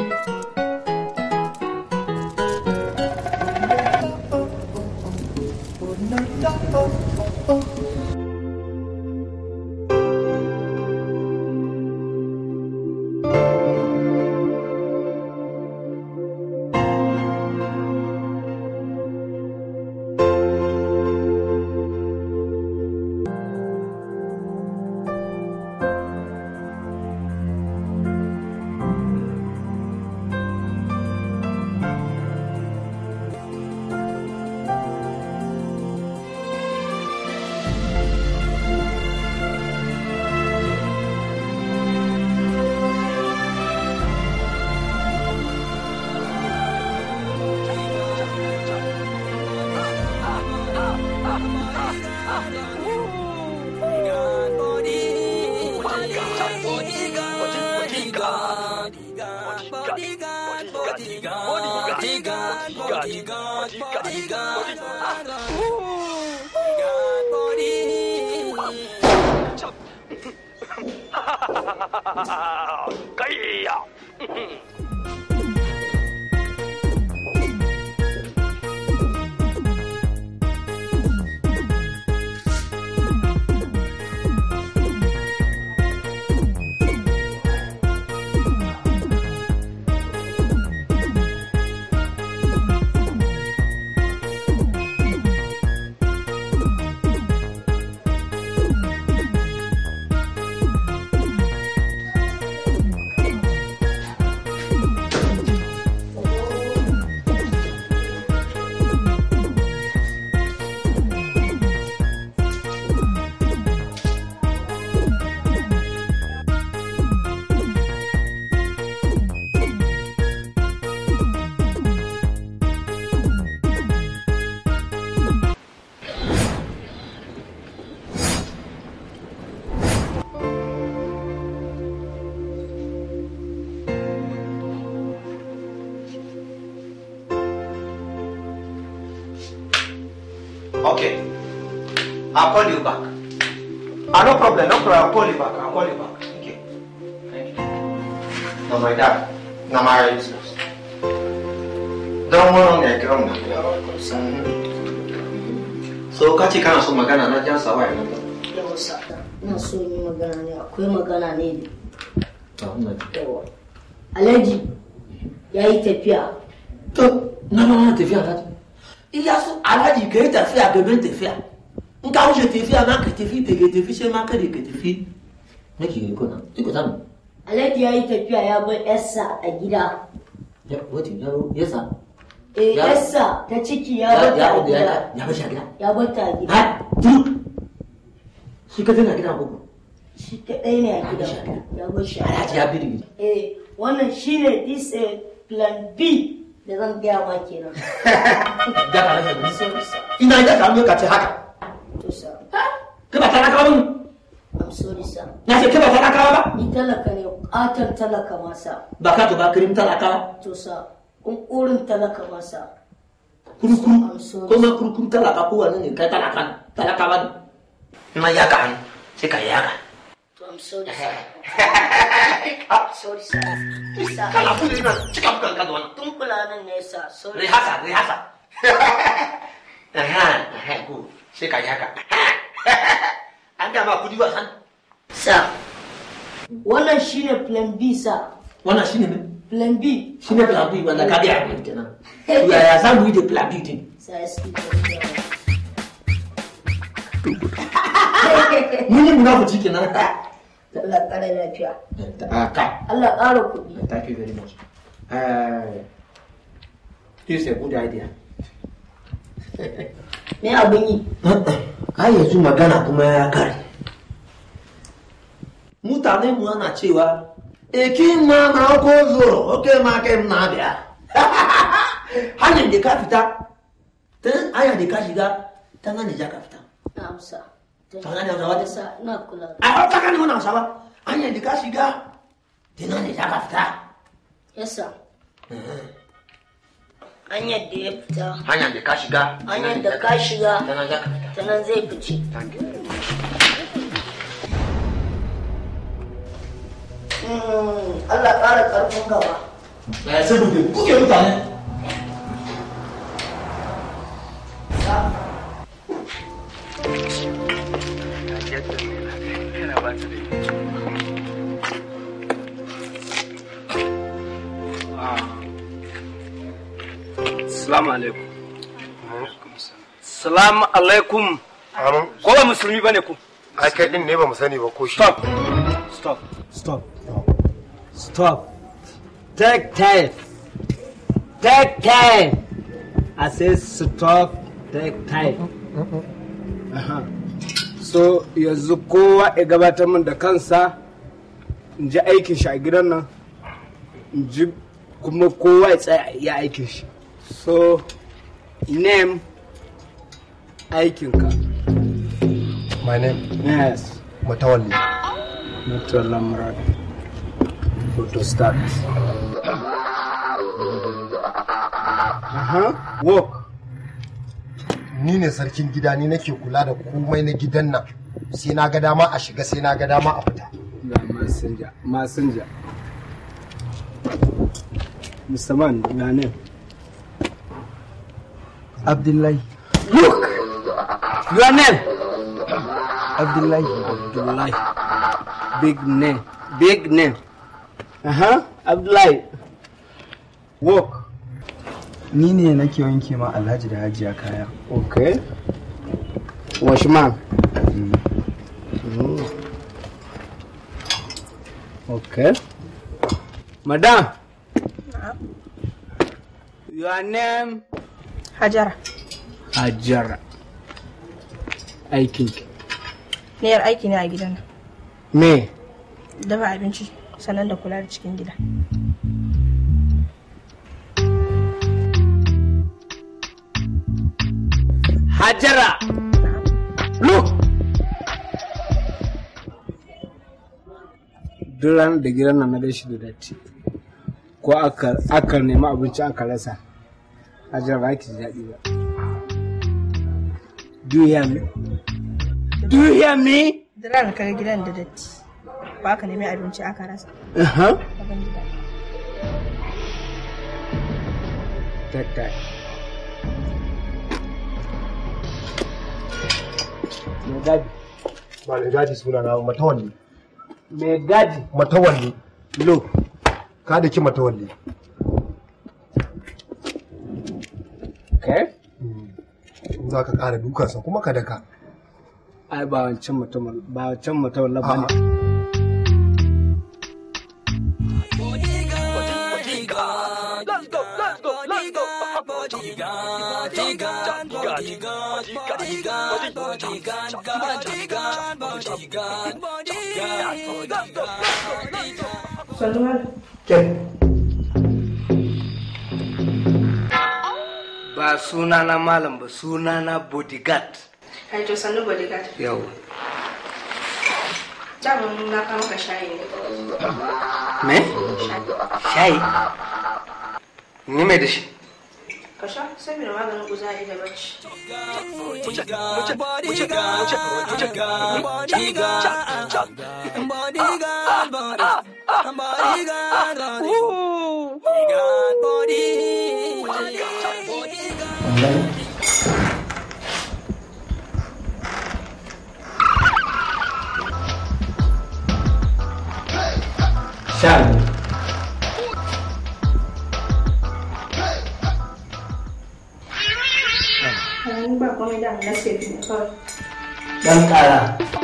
Kayya. Alhaji Okay. I'll call you back. Ah, no problem, no problem. I'll call you back. I'll call you back. Okay. Thank you. No, my dad. No, my business. Don't worry, I come So, ka ce kana so magana na jan sawa ya nan. Yawa sa, ina so yi magana ne, akwai magana ne da yawa. Alhaji ya yi tafiya. To, na na na tafiya ta. Iya so alhaji ka yi tafiya gaban tafiya. In ka wuce tafiya ma ka tafi da ka tafi sai ma kada ka tafi. Nake yi kuna, iko samu. Alhaji ya yi tafiya ya bar yarsa a gida. Ya, wata yaro, yasa. Eh, Ya- yarsa ta ciki ya Ya, bar ta ya, a ya, gida. ya bar shi a gida. Ya bar ta a gida. Ha, duk. Shi ka tana gidan koko. Shi kaɗai ne a gida. Ya bar shi a Alhaji ya biri gida. Eh, wannan shine this eh, plan B da zan gaya ma kenan. Da ka rasa da nisa. Ina da ka ka ce haka. To sa. Ka ba talaka ba I'm sorry sir. Na ce ka ba talaka ba? Ni talaka ne, ƙaton talaka masa. Ba ka to ba kirim talaka ba. To sa, ƙunƙurin talaka masa. Kurukuru. Ko ma kurukuru talaka ko wani ne kai talaka ne. Talaka ba ne. Na ya ka hannu. Sai ka yaga. To I'm sorry sir. I'm sorry sir. Sir. Kana kuma ina cika bukan ka da wannan. Tun nan ne sir. Sorry. Rihasa, rihasa. Aha, aha, go. Sai ka yaga. An gama kudi ba san. Sir. Wannan shine plan B sir. Wannan shine ne? Plan B. Shi ne plan B wanda ka biya abin kenan. To yaya za mu yi da plan B din? Sir, excuse Mun yi munafuci kenan. Allah ƙara lafiya. Ah, ka. Allah ƙara kuɗi. Thank you very much. Uh, this is a good idea. Me abin yi? Har yanzu magana kuma ya kare. Mutane mu ana cewa, Eki ma na ko zoro, oke ma kai na biya. Hanyar da ka fita, ta hanyar da ka shiga, ta nan da ja ka fita. Na amsa. Ta nan da wata Sa, ina kula. A hauka kan wani hausa ba, hanyar da ka shiga, ta nan da ja ka fita. Yes sir. Hanyar da ya fita. Hanyar da ka shiga, Hanyar da ka shiga. ta nan ja ka fita. Ta nan zai fice. Mm, Allah ƙara ƙarfin gaba. Eh, saboda kuke mutane. Salamu alaikum. Salamu alaikum. Ko ba musulmi bane ku? Ai kai din ne ba mu sani ba ko shi. Stop. Stop. Stop. Stop. Take time. Take time. I say stop. Take time. Aha. So yanzu kowa ya gabatar min da kansa in ji aikin shi a gidan nan in ji kuma kowa ya tsaya ya aikin shi. So name aikinka. My name? Yes. Mutawalli. Mutawalla Murad. Photo start. Aha. Walk. Ni ne sarkin gida ni nake kula da komai na gidan nan. Sai na ga dama a shiga sai na ga dama a fita. Ga masinja. Masinja. Mr. Man, your name? Abdullahi. Look! Your name? Abdullahi. Abdullahi. Big name. Big name. Uh-huh. Abdullahi. Walk. Ni ne nake wanke ma Alhaji da Hajiya kaya. Okay. Washman. Mm. Okay. Madam. Your name? Hajara. Hajara. Aikinki. Niyar aiki ne a gidan nan. Me? Dafa abinci sannan da kula da cikin gida. Hajara. Look. Duk ranar da gidan nan na gan shi da datti. Ko aka aka nemi abinci aka rasa. Hajara ba ki ji daɗi ba. Do you hear me? Do you hear me? Da ran ka ga gidan da datti. Ba ka nemi abinci aka rasa. Uh-huh. Ka ban gida. That guy. Mai gadi. ba da gadi suna na matawalli Mai gadi. matawalli Lo. ka da ki matawalli Okay. in za ka ƙara dukansa kuma ka daka Ai ba wancan mutum ba wancan mutum ba ne. Ba suna na malam ba suna na bodyguard. Kai to sannu bodyguard. Yau. Daman na kawo maka shayi ne. Me? Shayi? Ni mai da shi. Ka sha saboda maganin kuzari da bacci. Shayi. Ni ba komai da na sai ne kawai. Dan kara.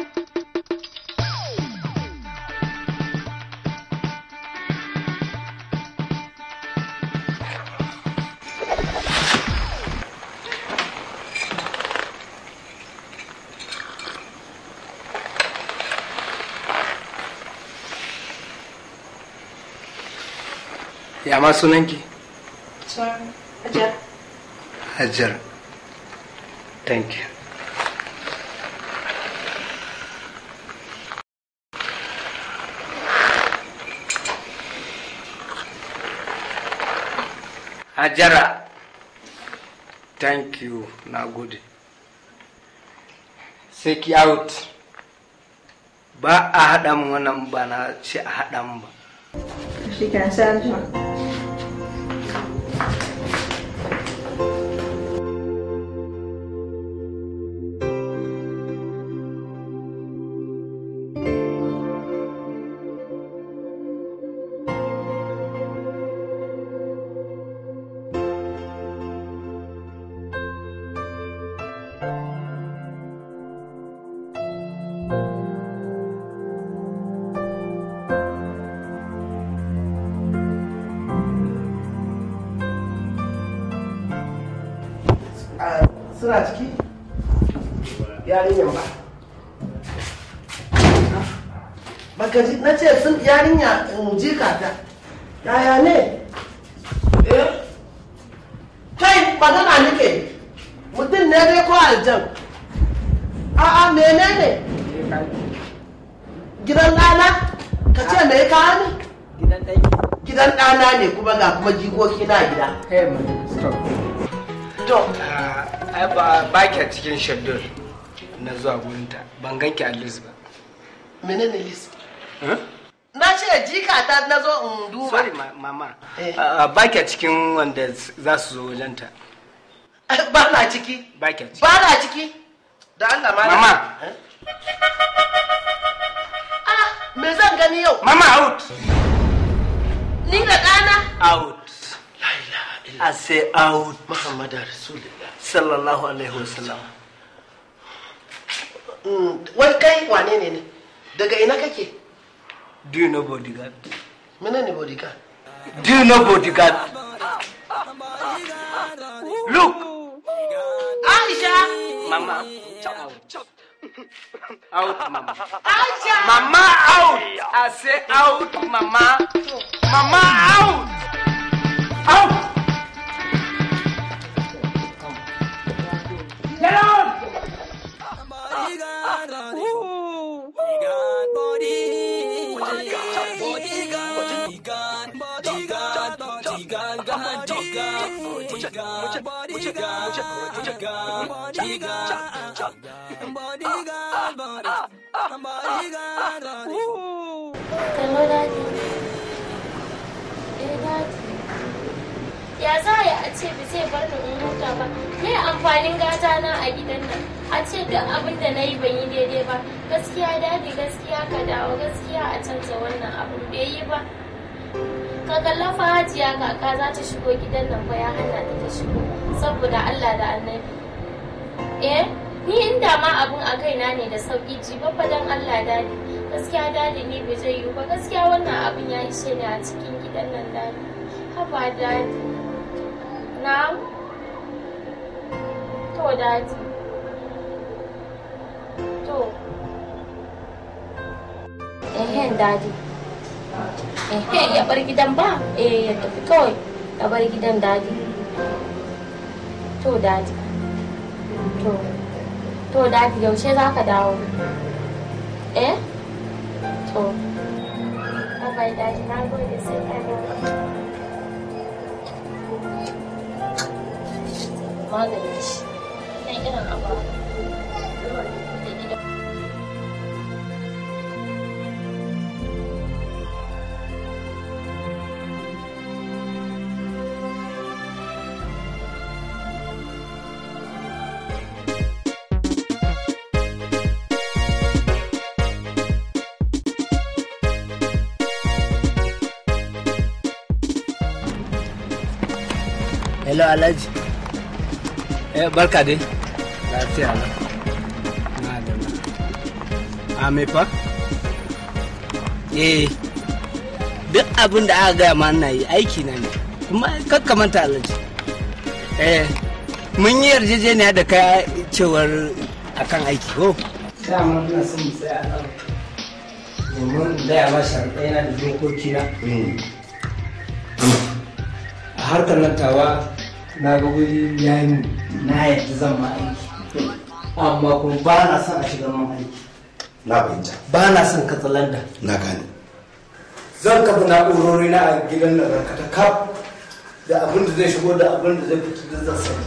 Ya ma sunanki? Sun ajar. Hajar. Thank you. Hajara. Thank you. Na gode. Sai ki out. Ba a haɗa min wannan ba na ce a haɗa min ba. Shi kan sai an jima. suna ciki yarinyan ba baka ji na ce sun yarinya in ji ta yaya ne eh kai magana nake mutum ne dai ko aljan a'a menene gidan ɗana ka ce me ka ne gidan ɗana ne kuma ga kuma jikoki na gida To, ai ba ba ki a cikin shaddur na zuwa gurinta ban ganki a list ba. menene list na ce jika ta na zo in duba Sorry ma- mama. Ah, Ba ki a cikin wanda za su zo wajenta. ba na ciki Ba ki a ciki. ba na ciki da Allah ma Mama. ah me zan gani yau Mama out. ni da ɗana Out. I say out. Muhammad Rasulullah Sallallahu alaihi wasallam. Mm, wai kai wane ne ne daga ina kake Do you know bodyguard? menene bodyguard Do you know bodyguard? Look. Aisha Mama. Out. Out, mama. Aisha Mama out. I say out, mama. Mama out. Out. Get out. Bodyguard, bodyguard, bodyguard, bodyguard, bodyguard, Hello, Daddy. Eh, Daddy. Ya za a yi a ce ba zai bar ni in huta ba? Me amfanin gata na a gidan nan? A ce duk abin da na yi ban yi daidai ba. Gaskiya Daddy gaskiya ka dawo gaskiya a canza wannan abin bai yi ba. Ka kalla fa hajiya kaka za ta shigo gidan nan ba ya hana ta ta shigo saboda Allah da annabi. Eh, ni inda ma abun a kaina ne da sauki ji babba dan Allah dadi. Gaskiya dadi ni bai zai yiwu ba gaskiya wannan abun ya ishe ni a cikin gidan nan dadi. Haba dadi. Na'am. To dadi. To. Ehen dadi. Ehen ya bar gidan ba? Eh ya tafi kawai. Ya bar gidan dadi. To dadi. To. To dadi yaushe za ka dawo? Eh? To. Bye bye dadi na gode sai ka dawo. Maganin shi. Kan irin abu. hello alhaji eh barka dai lafiya lau na da a me fa eh duk abin da aka gaya ma na yi aiki na ne kuma kakkamanta alhaji eh mun yi yarjejeniya da kai cewar akan aiki ko dama ina son mu tsaya nan domin in gaya ma sharaɗai na da dokoki na a harkar nan tawa na ga wuri ya yi na yadda zan ma aiki amma kuma ba na son a shiga man aiki na fahimta ba na son katsalanda na gane zan kafa na'urori na a gidan nan barkata kaf da abin da zai shigo da abin da zai fito da zan sani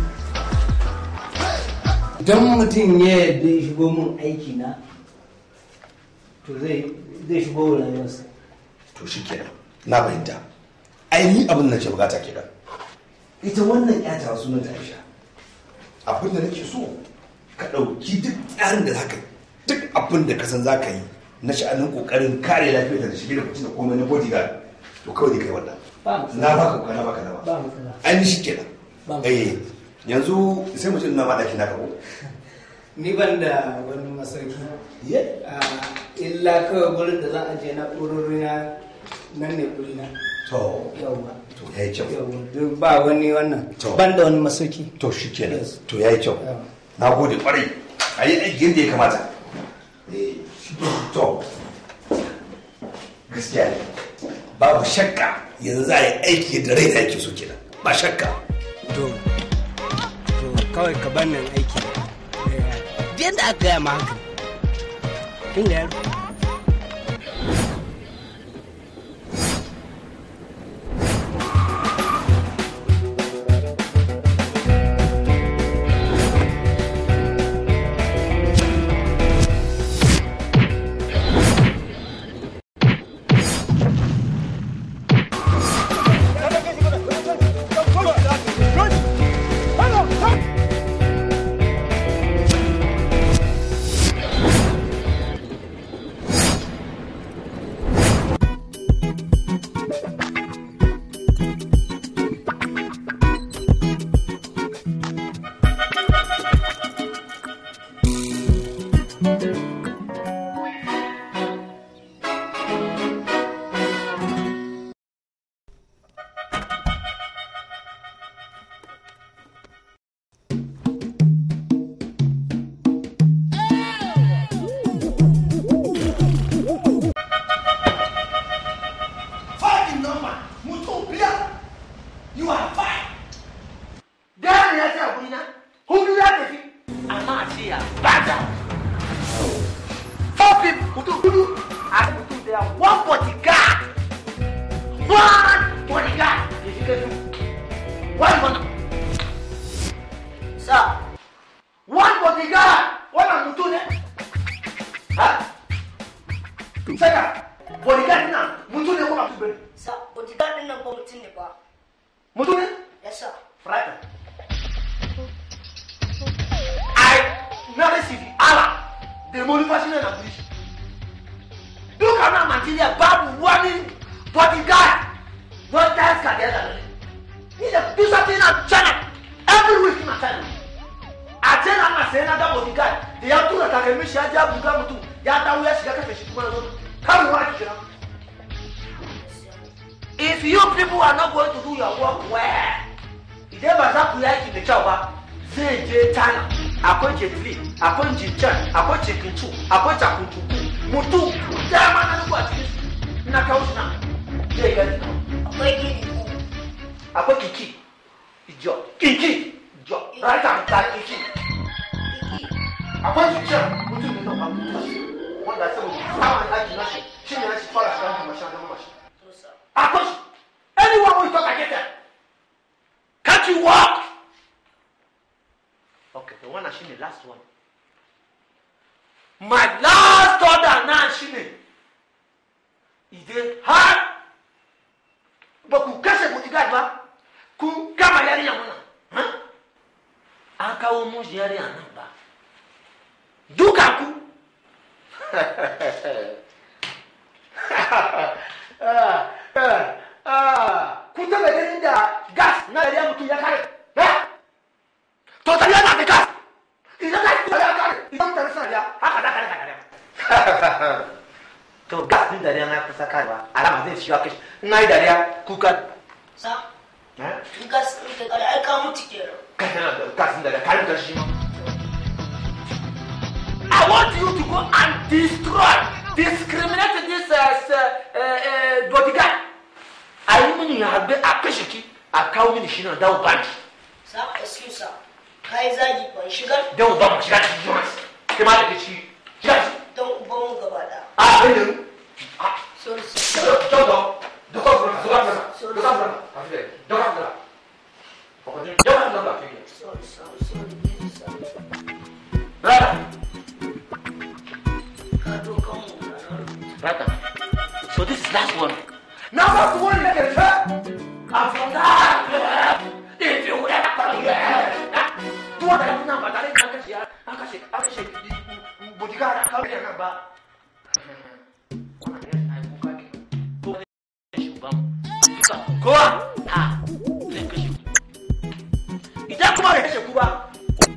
idan mutum ya yadda ya shigo min aiki na to zai zai shigo wa rayuwarsa to shi kenan na fahimta ai ni abin da ke bukata kenan ita wannan yata sunan ta Aisha abin da nake so ka ɗauki duk tsarin da zaka yi duk abin da ka san zaka yi na sha'anin kokarin kare lafiyar da shige da kucin da komai na bodyguard to kawai dai kai wannan na baka kuka na baka na ba ba matsala ai ni shi kenan eh yanzu sai mu ce ina ma daki na ka ko ni ban da wani masauki illa kawai gurin da za a je na ɗorori na nan ne na to yawwa to yayi kyau duk ba wani wannan ban da wani masauki to shi kenan to yayi kyau na gode kwarai a yi aiki yadda ya kamata Eh, to gaskiya ne babu shakka yanzu za a yi aiki da rai da yake so kenan ba shakka to to kawai ka ban nan aiki yadda aka gaya ma haka kin ga yaro Fine number, mutum biyar. You are fine. Gane ya ce a gurina, hudu ya tafi, amma a ce ya bada. Four people, mutum hudu, a mutum daya, one bodyguard. One bodyguard. Ya shiga su. One bodyguard. bodyguard na mutum ne ko ba mutum bane sa bodyguard din nan ko mutum ne ba mutum ne yes sir Friday. I never see the Allah. The motivation and ambition. Look at my material, babu wani bodyguard. Not that can get that. He's a do something on China. Every week in China. A China na sai na da bodyguard. Da ya tura takalmi shi ya ja buga mutum. Ya dawo ya shiga kafe shi kuma ya zo. Kan ruwa ki kira. If you people are not going to do your work well, idan ba za ku yaki da kyau ba zai je china akwai jetli akwai jinchan akwai cikincu akwai cakuncuku mutu dama na nuku a cikin su na kawo su nan zai gani akwai gini akwai kiki ijo kiki ijo rata ta kiki akwai jinchan mutum ne nan abu wanda saboda samun aiki na shi shi ne na shi fara shiga da mashin da mashin akwai shi anyone will talk against them Can't you walk? Okay, the one she the last one. My last order now she ne. Ide har ba ku kashe bodyguard ba kun kama yarinya wannan. An kawo mu yarinya nan ba. Duka ku. ah, ah, ah. Kun taba ganin da gas na dariya mutum ya kare. To dariya na da gas. Idan gas ta ya kare, idan ta rasa dariya, haka da kare kare. To gas din dariya na kusa karewa, alama zai shiga kashi. Na yi dariya kuka. sa in gas in ka kare ai ka mutu kenan Gas din dariya kare da shi ma. I want you to go and destroy, discriminate this uh, uh, uh, bodyguard. a yi mini harbe a kashe ki a kawo mini shi na dawo banki sa excuse sir ka yi zagi ban shigar dawo ba mu shiga cikin jonas kai ma da ke ci shiga ci don uban mu gaba da a bai da sorry Dodo, dodo, dodo, dodo, dodo, dodo, dodo, dodo, sorry sorry sorry please sir Rata, ka dokan mu Rata. So this is last one. Now that's the one that can hurt. And from that, if you would have come here, do what I have now, but I didn't catch you. I catch it, I catch it. Bodyguard, I can't get a number. Go on.